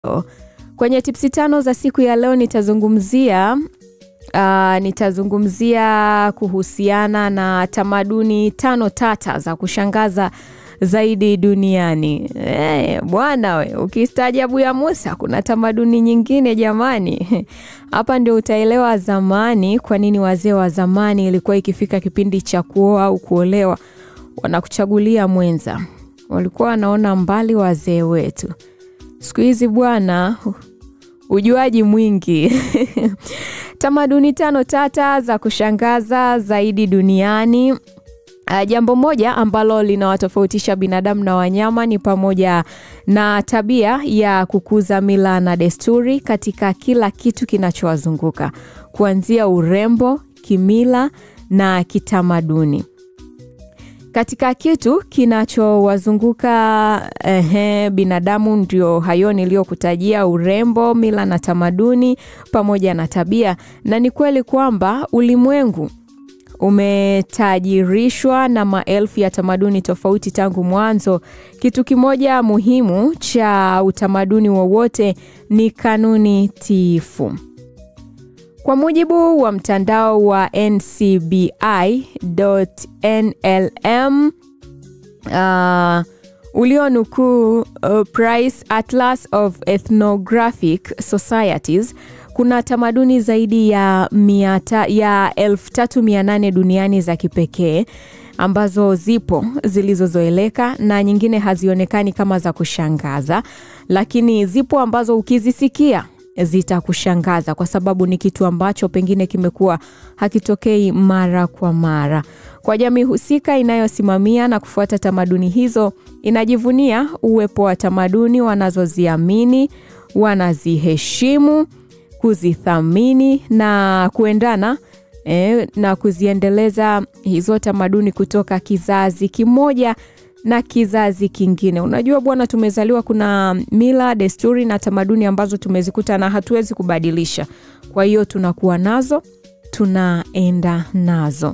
Kwenye tipsi tano za siku ya leo nitazungumzia uh, nitazungumzia kuhusiana na tamaduni tano tata za kushangaza zaidi duniani. Eh, bwana we, ukistaajabu ya Musa kuna tamaduni nyingine jamani. Hapa ndio utaelewa zamani kwa nini wazee wa zamani ilikuwa ikifika kipindi cha kuoa au kuolewa wanakuchagulia mwenza. Walikuwa wanaona mbali wazee wetu. Siku hizi bwana, ujuaji mwingi. Tamaduni tano tata za kushangaza zaidi duniani. Uh, jambo moja ambalo linawatofautisha binadamu na wanyama ni pamoja na tabia ya kukuza mila na desturi katika kila kitu kinachowazunguka, kuanzia urembo, kimila na kitamaduni. Katika kitu kinachowazunguka ehe, binadamu ndio hayo niliyokutajia: urembo, mila na tamaduni pamoja na tabia. Na ni kweli kwamba ulimwengu umetajirishwa na maelfu ya tamaduni tofauti tangu mwanzo. Kitu kimoja muhimu cha utamaduni wowote ni kanuni tiifu. Kwa mujibu wa mtandao wa ncbi.nlm uh, ulionukuu uh, Price Atlas of Ethnographic Societies kuna tamaduni zaidi ya miata, ya 3800 duniani za kipekee ambazo zipo zilizozoeleka na nyingine hazionekani kama za kushangaza, lakini zipo ambazo ukizisikia zitakushangaza kwa sababu ni kitu ambacho pengine kimekuwa hakitokei mara kwa mara. Kwa jamii husika inayosimamia na kufuata tamaduni hizo, inajivunia uwepo wa tamaduni wanazoziamini, wanaziheshimu kuzithamini na kuendana eh, na kuziendeleza hizo tamaduni kutoka kizazi kimoja na kizazi kingine. Unajua bwana, tumezaliwa, kuna mila, desturi na tamaduni ambazo tumezikuta na hatuwezi kubadilisha. Kwa hiyo tunakuwa nazo, tunaenda nazo.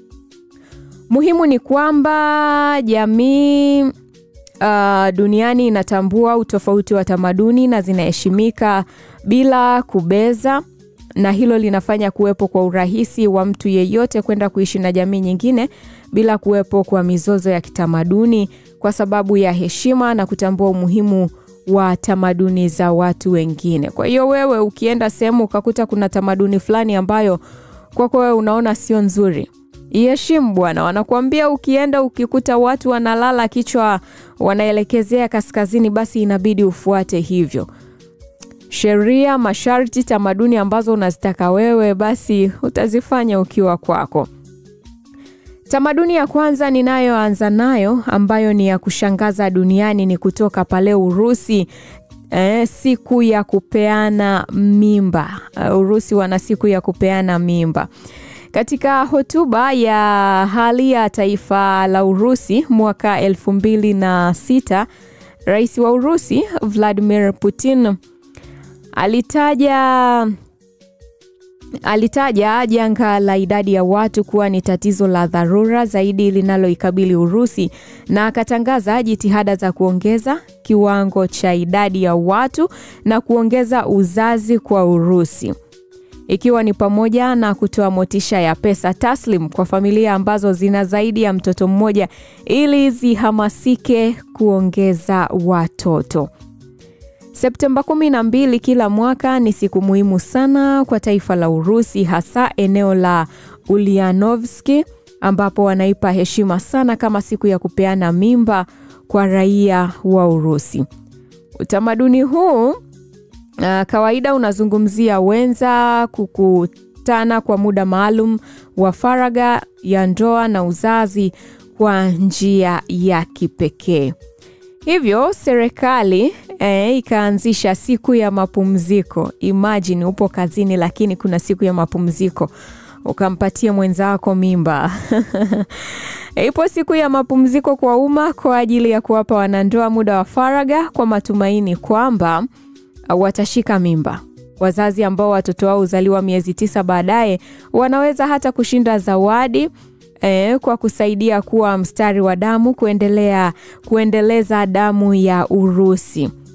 Muhimu ni kwamba jamii uh, duniani inatambua utofauti wa tamaduni na zinaheshimika bila kubeza, na hilo linafanya kuwepo kwa urahisi wa mtu yeyote kwenda kuishi na jamii nyingine bila kuwepo kwa mizozo ya kitamaduni, kwa sababu ya heshima na kutambua umuhimu wa tamaduni za watu wengine. Kwa hiyo wewe ukienda sehemu ukakuta kuna tamaduni fulani ambayo kwako wewe unaona sio nzuri, iheshimu bwana. Wanakuambia ukienda ukikuta watu wanalala kichwa wanaelekezea kaskazini, basi inabidi ufuate hivyo sheria, masharti, tamaduni ambazo unazitaka wewe, basi utazifanya ukiwa kwako. Tamaduni ya kwanza ninayoanza nayo ambayo ni ya kushangaza duniani ni kutoka pale Urusi. Eh, siku ya kupeana mimba. Uh, Urusi wana siku ya kupeana mimba. Katika hotuba ya hali ya taifa la Urusi mwaka elfu mbili na sita, rais wa Urusi Vladimir Putin alitaja alitaja janga la idadi ya watu kuwa ni tatizo la dharura zaidi linaloikabili Urusi na akatangaza jitihada za kuongeza kiwango cha idadi ya watu na kuongeza uzazi kwa Urusi ikiwa ni pamoja na kutoa motisha ya pesa taslim kwa familia ambazo zina zaidi ya mtoto mmoja ili zihamasike kuongeza watoto. Septemba 12 kila mwaka ni siku muhimu sana kwa taifa la Urusi, hasa eneo la Ulyanovski ambapo wanaipa heshima sana kama siku ya kupeana mimba kwa raia wa Urusi. Utamaduni huu uh, kawaida unazungumzia wenza kukutana kwa muda maalum wa faragha ya ndoa na uzazi kwa njia ya kipekee. Hivyo serikali eh, ikaanzisha siku ya mapumziko. Imagine upo kazini, lakini kuna siku ya mapumziko ukampatia mwenzako mimba. Ipo siku ya mapumziko kwa umma kwa ajili ya kuwapa wanandoa muda wa faragha kwa matumaini kwamba watashika mimba. Wazazi ambao watoto wao huzaliwa miezi tisa baadaye wanaweza hata kushinda zawadi eh, kwa kusaidia kuwa mstari wa damu kuendelea kuendeleza damu ya Urusi.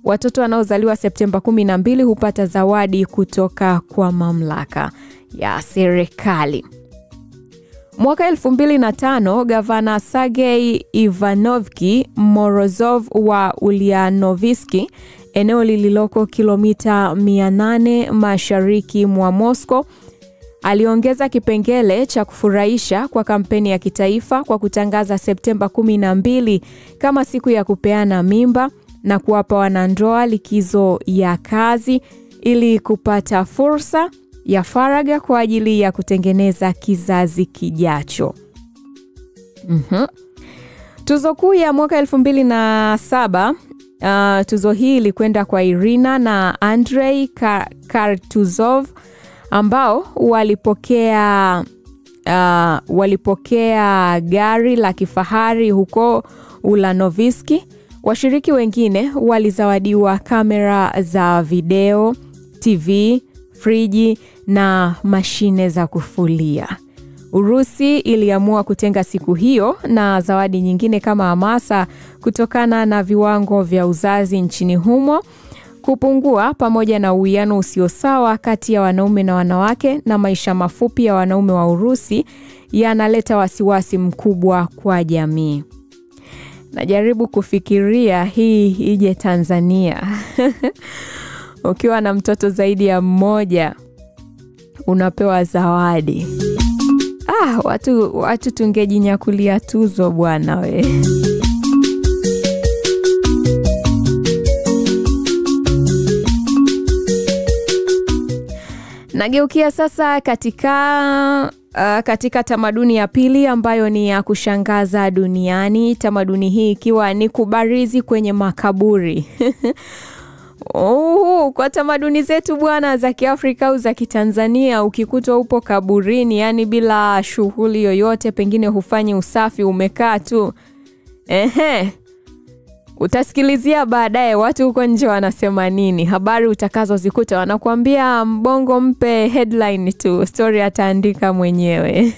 watoto wanaozaliwa Septemba 12 hupata zawadi kutoka kwa mamlaka ya serikali. Mwaka 2005 gavana Sergei Ivanovki Morozov wa Ulyanovski, eneo lililoko kilomita 800 mashariki mwa Moscow, aliongeza kipengele cha kufurahisha kwa kampeni ya kitaifa kwa kutangaza Septemba 12 kama siku ya kupeana mimba na kuwapa wanandoa likizo ya kazi ili kupata fursa ya faragha kwa ajili ya kutengeneza kizazi kijacho. Mm-hmm. Tuzo kuu ya mwaka 2007 uh, tuzo hii ilikwenda kwa Irina na Andrei Kartuzov ambao walipokea uh, walipokea gari la kifahari huko Ulanovski. Washiriki wengine walizawadiwa kamera za video, TV, friji na mashine za kufulia. Urusi iliamua kutenga siku hiyo na zawadi nyingine kama hamasa kutokana na viwango vya uzazi nchini humo kupungua pamoja na uwiano usio sawa kati ya wanaume na wanawake na maisha mafupi ya wanaume wa Urusi yanaleta wasiwasi mkubwa kwa jamii. Najaribu kufikiria hii ije Tanzania. Ukiwa na mtoto zaidi ya mmoja unapewa zawadi. Ah, watu, watu tungejinyakulia tuzo bwana we. Nageukia sasa katika uh, katika tamaduni ya pili ambayo ni ya kushangaza duniani, tamaduni hii ikiwa ni kubarizi kwenye makaburi. Oh, kwa tamaduni zetu bwana za Kiafrika au za Kitanzania, ukikutwa upo kaburini, yani bila shughuli yoyote, pengine hufanyi usafi, umekaa tu, ehe, utasikilizia baadaye watu huko nje wanasema nini, habari utakazozikuta wanakuambia mbongo mpe headline tu, story ataandika mwenyewe.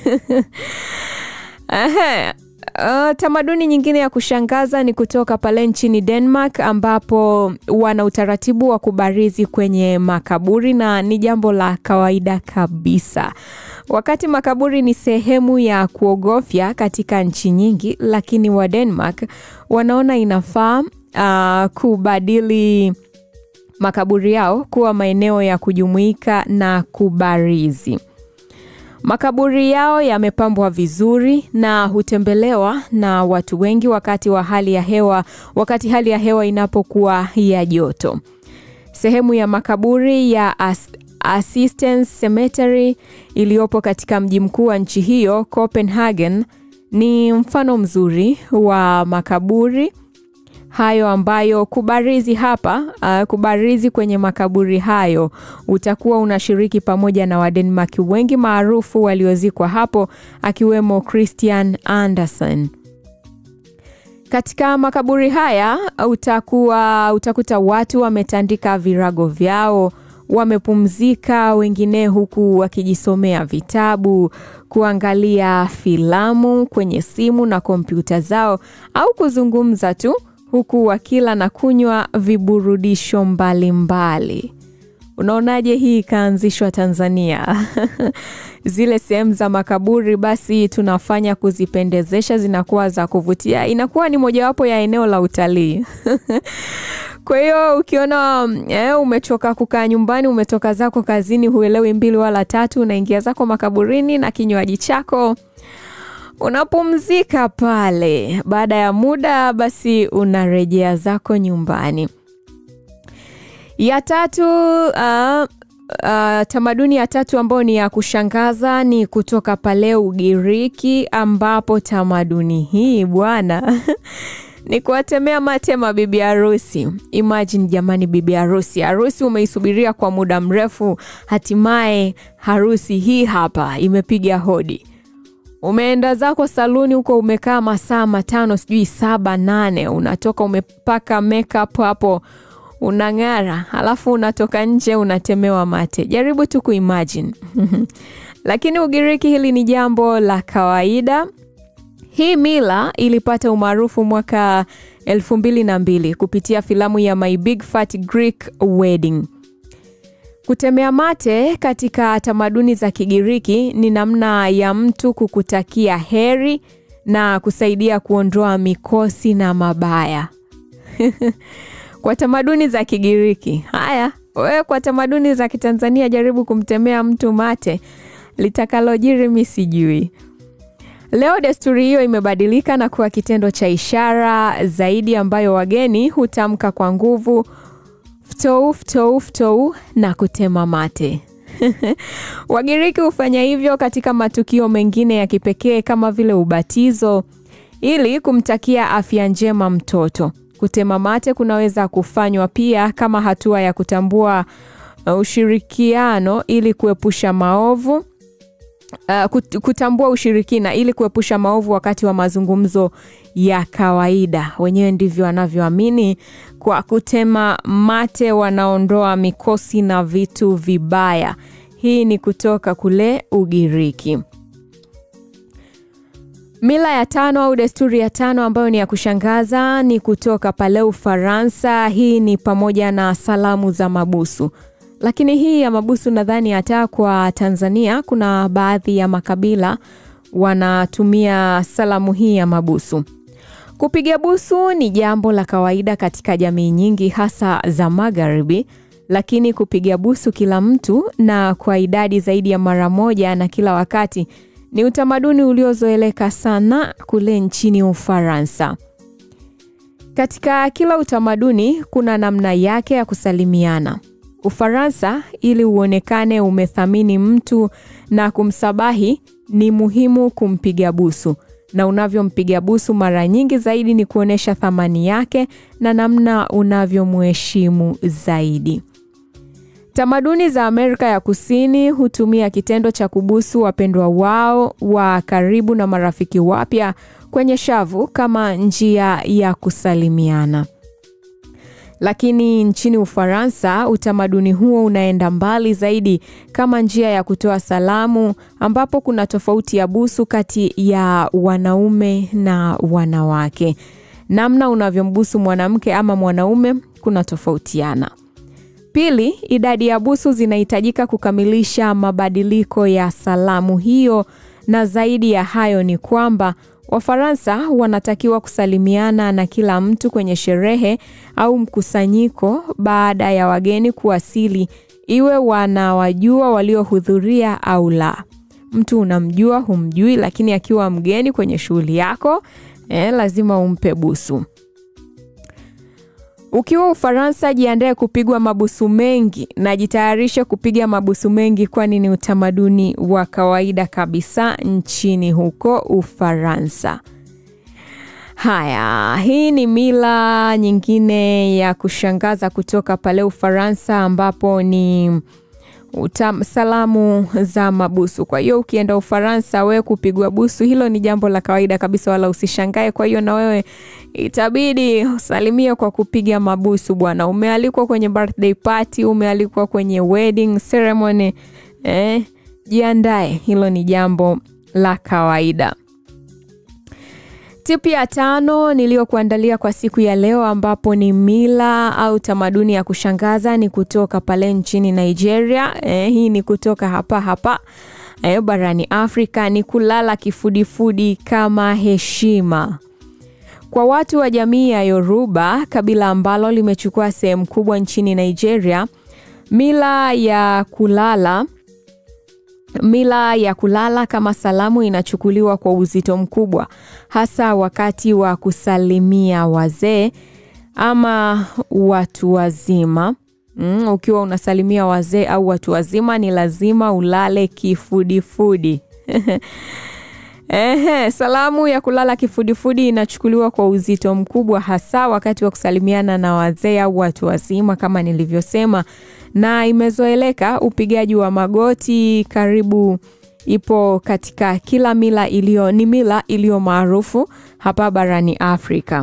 Ehe. Uh, tamaduni nyingine ya kushangaza ni kutoka pale nchini Denmark ambapo wana utaratibu wa kubarizi kwenye makaburi na ni jambo la kawaida kabisa. Wakati makaburi ni sehemu ya kuogofya katika nchi nyingi, lakini wa Denmark wanaona inafaa uh, kubadili makaburi yao kuwa maeneo ya kujumuika na kubarizi. Makaburi yao yamepambwa vizuri na hutembelewa na watu wengi wakati wa hali ya hewa, wakati hali ya hewa inapokuwa ya joto. Sehemu ya makaburi ya As Assistance Cemetery iliyopo katika mji mkuu wa nchi hiyo Copenhagen ni mfano mzuri wa makaburi hayo ambayo kubarizi hapa uh, kubarizi kwenye makaburi hayo utakuwa unashiriki pamoja na Wadenmark wengi maarufu waliozikwa hapo akiwemo Christian Andersen. Katika makaburi haya utakuwa utakuta watu wametandika virago vyao, wamepumzika, wengine huku wakijisomea vitabu, kuangalia filamu kwenye simu na kompyuta zao au kuzungumza tu huku wakila na kunywa viburudisho mbalimbali. Unaonaje hii ikaanzishwa Tanzania? Zile sehemu za makaburi basi tunafanya kuzipendezesha, zinakuwa za kuvutia, inakuwa ni mojawapo ya eneo la utalii. Kwa hiyo ukiona eh, umechoka kukaa nyumbani, umetoka zako kazini, huelewi mbili wala tatu, unaingia zako makaburini na kinywaji chako unapumzika pale. Baada ya muda, basi unarejea zako nyumbani. Ya tatu uh, uh, tamaduni ya tatu ambayo ni ya kushangaza ni kutoka pale Ugiriki, ambapo tamaduni hii bwana ni kuwatemea mate mabibi harusi. Imagine jamani, bibi harusi, harusi umeisubiria kwa muda mrefu, hatimaye harusi hii hapa imepiga hodi umeenda zako saluni huko, umekaa masaa matano sijui saba nane, unatoka umepaka makeup hapo unang'ara, halafu unatoka nje unatemewa mate. Jaribu tu kuimagine lakini Ugiriki hili ni jambo la kawaida. Hii mila ilipata umaarufu mwaka 2002 kupitia filamu ya My Big Fat Greek Wedding. Kutemea mate katika tamaduni za Kigiriki ni namna ya mtu kukutakia heri na kusaidia kuondoa mikosi na mabaya. Kwa tamaduni za Kigiriki. Haya, wewe kwa tamaduni za Kitanzania jaribu kumtemea mtu mate, litakalojiri mi sijui. Leo desturi hiyo imebadilika na kuwa kitendo cha ishara zaidi ambayo wageni hutamka kwa nguvu ftou ftou ftou na kutema mate. Wagiriki hufanya hivyo katika matukio mengine ya kipekee kama vile ubatizo ili kumtakia afya njema mtoto. Kutema mate kunaweza kufanywa pia kama hatua ya kutambua ushirikiano ili kuepusha maovu. Uh, kutambua ushirikina ili kuepusha maovu wakati wa mazungumzo ya kawaida. Wenyewe ndivyo wanavyoamini. Kwa kutema mate wanaondoa mikosi na vitu vibaya. Hii ni kutoka kule Ugiriki. Mila ya tano au desturi ya tano ambayo ni ya kushangaza ni kutoka pale Ufaransa. Hii ni pamoja na salamu za mabusu. Lakini hii ya mabusu nadhani hata kwa Tanzania kuna baadhi ya makabila wanatumia salamu hii ya mabusu. Kupiga busu ni jambo la kawaida katika jamii nyingi hasa za Magharibi, lakini kupiga busu kila mtu na kwa idadi zaidi ya mara moja na kila wakati ni utamaduni uliozoeleka sana kule nchini Ufaransa. Katika kila utamaduni kuna namna yake ya kusalimiana. Ufaransa, ili uonekane umethamini mtu na kumsabahi, ni muhimu kumpiga busu, na unavyompiga busu mara nyingi zaidi ni kuonyesha thamani yake na namna unavyomheshimu zaidi. Tamaduni za Amerika ya Kusini hutumia kitendo cha kubusu wapendwa wao wa karibu na marafiki wapya kwenye shavu kama njia ya kusalimiana. Lakini nchini Ufaransa, utamaduni huo unaenda mbali zaidi kama njia ya kutoa salamu, ambapo kuna tofauti ya busu kati ya wanaume na wanawake. Namna unavyombusu mwanamke ama mwanaume kuna tofautiana. Pili, idadi ya busu zinahitajika kukamilisha mabadiliko ya salamu hiyo, na zaidi ya hayo ni kwamba Wafaransa wanatakiwa kusalimiana na kila mtu kwenye sherehe au mkusanyiko baada ya wageni kuwasili, iwe wanawajua waliohudhuria au la. Mtu unamjua humjui, lakini akiwa mgeni kwenye shughuli yako eh, lazima umpe busu. Ukiwa Ufaransa, jiandae kupigwa mabusu mengi na jitayarishe kupiga mabusu mengi, kwani ni utamaduni wa kawaida kabisa nchini huko Ufaransa. Haya, hii ni mila nyingine ya kushangaza kutoka pale Ufaransa, ambapo ni utam, salamu za mabusu. Kwa hiyo ukienda Ufaransa, wewe kupigwa busu, hilo ni jambo la kawaida kabisa, wala usishangae. Kwa hiyo na wewe itabidi usalimie kwa kupiga mabusu bwana. Umealikwa kwenye birthday party, umealikwa kwenye wedding ceremony, eh, jiandae, hilo ni jambo la kawaida. Tipu ya tano niliyokuandalia kwa siku ya leo, ambapo ni mila au tamaduni ya kushangaza, ni kutoka pale nchini Nigeria. Eh, hii ni kutoka hapa hapa eh, barani Afrika, ni kulala kifudifudi kama heshima kwa watu wa jamii ya Yoruba, kabila ambalo limechukua sehemu kubwa nchini Nigeria. Mila ya kulala Mila ya kulala kama salamu inachukuliwa kwa uzito mkubwa, hasa wakati wa kusalimia wazee ama watu wazima. Mm, ukiwa unasalimia wazee au watu wazima ni lazima ulale kifudifudi. Ehe, salamu ya kulala kifudifudi inachukuliwa kwa uzito mkubwa, hasa wakati wa kusalimiana na wazee au watu wazima kama nilivyosema na imezoeleka upigaji wa magoti karibu ipo katika kila mila iliyo ni mila iliyo maarufu hapa barani Afrika.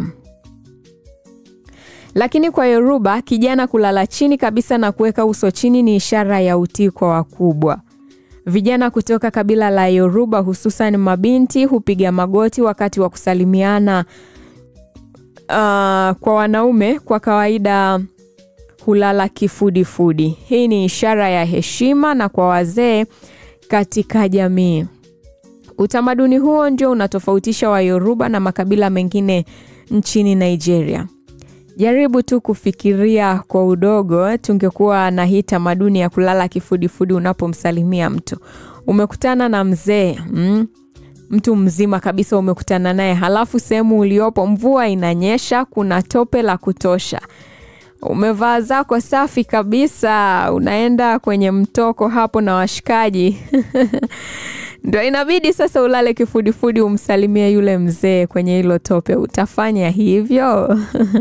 Lakini kwa Yoruba, kijana kulala chini kabisa na kuweka uso chini ni ishara ya utii kwa wakubwa. Vijana kutoka kabila la Yoruba, hususan mabinti, hupiga magoti wakati wa kusalimiana uh, kwa wanaume kwa kawaida hulala kifudifudi. Hii ni ishara ya heshima na kwa wazee katika jamii. Utamaduni huo ndio unatofautisha Wayoruba na makabila mengine nchini Nigeria. Jaribu tu kufikiria kwa udogo, tungekuwa na hii tamaduni ya kulala kifudifudi unapomsalimia mtu. Umekutana na mzee mm, mtu mzima kabisa umekutana naye, halafu sehemu uliopo mvua inanyesha, kuna tope la kutosha, umevaa zako safi kabisa, unaenda kwenye mtoko hapo na washikaji ndo inabidi sasa ulale kifudifudi umsalimie yule mzee kwenye hilo tope. Utafanya hivyo?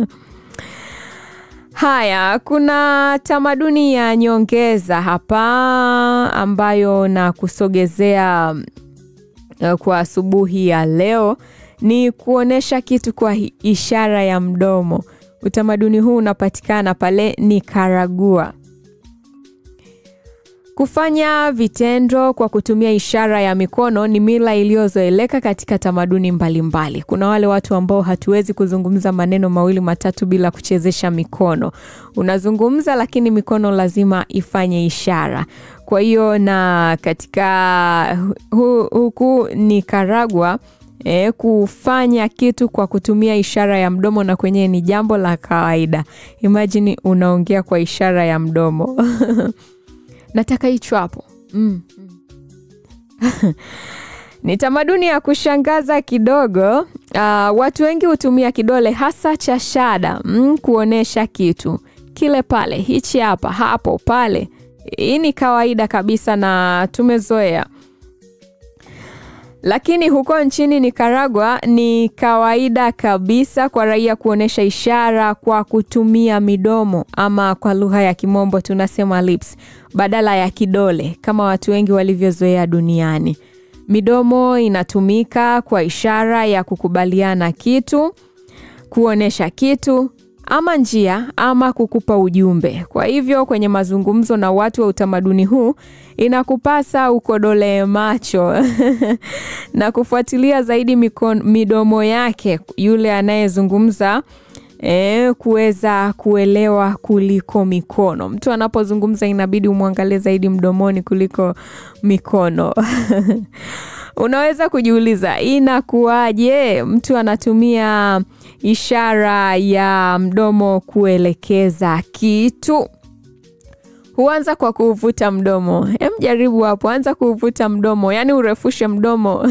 Haya, kuna tamaduni ya nyongeza hapa ambayo na kusogezea uh, kwa asubuhi ya leo ni kuonesha kitu kwa ishara ya mdomo. Utamaduni huu unapatikana pale Nikaragua. Kufanya vitendo kwa kutumia ishara ya mikono ni mila iliyozoeleka katika tamaduni mbalimbali mbali. Kuna wale watu ambao hatuwezi kuzungumza maneno mawili matatu bila kuchezesha mikono. Unazungumza lakini mikono lazima ifanye ishara. Kwa hiyo na katika hu, huku Nikaragua E, kufanya kitu kwa kutumia ishara ya mdomo na kwenyewe ni jambo la kawaida. Imagine unaongea kwa ishara ya mdomo nataka hicho hapo mm. ni tamaduni ya kushangaza kidogo. Uh, watu wengi hutumia kidole hasa cha shada mm, kuonesha kitu kile pale, hichi hapa, hapo, pale. Hii ni kawaida kabisa na tumezoea lakini huko nchini Nicaragua ni kawaida kabisa kwa raia kuonesha ishara kwa kutumia midomo ama kwa lugha ya Kimombo tunasema lips badala ya kidole kama watu wengi walivyozoea duniani. Midomo inatumika kwa ishara ya kukubaliana kitu, kuonesha kitu ama njia ama kukupa ujumbe. Kwa hivyo kwenye mazungumzo na watu wa utamaduni huu inakupasa ukodolee macho na kufuatilia zaidi mikon, midomo yake yule anayezungumza e, kuweza kuelewa kuliko mikono. Mtu anapozungumza inabidi umwangalie zaidi mdomoni kuliko mikono. Unaweza kujiuliza inakuwaje mtu anatumia ishara ya mdomo kuelekeza kitu? Huanza kwa kuuvuta mdomo. Hem, jaribu hapo, anza kuuvuta mdomo, yaani urefushe mdomo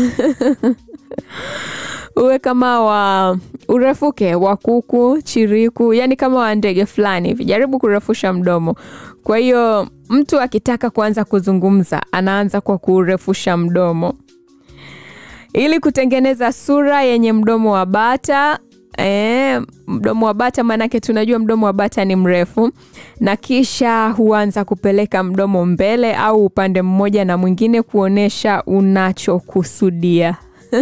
uwe kama wa urefuke wa kuku, chiriku, yani kama wa ndege fulani hivi. Jaribu kurefusha mdomo. Kwa hiyo mtu akitaka kuanza kuzungumza anaanza kwa kurefusha mdomo ili kutengeneza sura yenye mdomo wa bata. E, mdomo wa bata maanake tunajua mdomo wa bata ni mrefu, na kisha huanza kupeleka mdomo mbele au upande mmoja na mwingine kuonesha unachokusudia.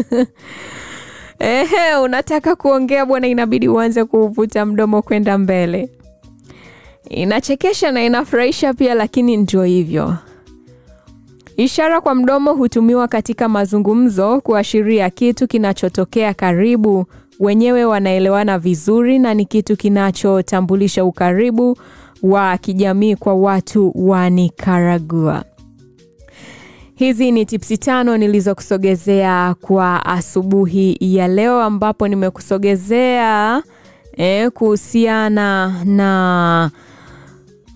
Ehe, unataka kuongea bwana, inabidi uanze kuvuta mdomo kwenda mbele. Inachekesha na inafurahisha pia, lakini ndio hivyo. Ishara kwa mdomo hutumiwa katika mazungumzo kuashiria kitu kinachotokea karibu, wenyewe wanaelewana vizuri na ni kitu kinachotambulisha ukaribu wa kijamii kwa watu wa Nicaragua. Hizi ni tipsi tano nilizokusogezea kwa asubuhi ya leo, ambapo nimekusogezea eh, kuhusiana na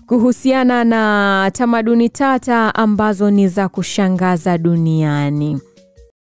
kuhusiana na tamaduni tata ambazo ni za kushangaza duniani.